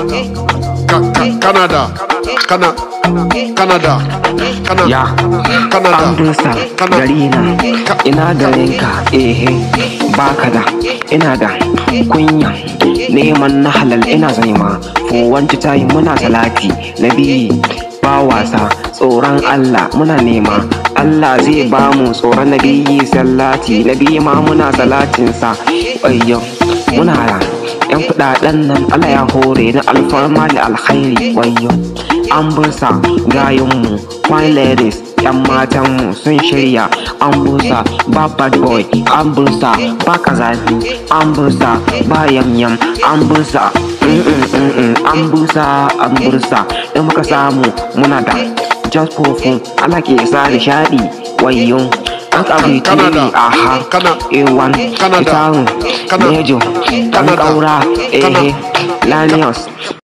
Ca- ca- Canada, Cana, Canada, Cana, Ya, Canada, an dusa Cana, garina ina garinka ehe baka da ina da kunya neman na halal ina zaima fuwanci tayi muna salati na biyi ba wasa tsoron Allah muna nema Allah zai ba mu tsoron na biyi salati na biyi ma muna salatinsa ayyo muna da yan kudaden nan Allah ya hore na alfarma da alkhairi wayyo an busa gayunmu fine ladies yan matanmu sun shirya an busa ba bad boy an busa ba kazafi an busa ba yamyam an busa mm, mm, mm, mm, an busa an busa in muka samu muna da just for fun Allah ke sa nishadi wayyo an ƙabi Canada, aha Cana- A1 Canada, Itaru Cana- Nejo Dan Canada, Kaura Cana- Ehe Lanius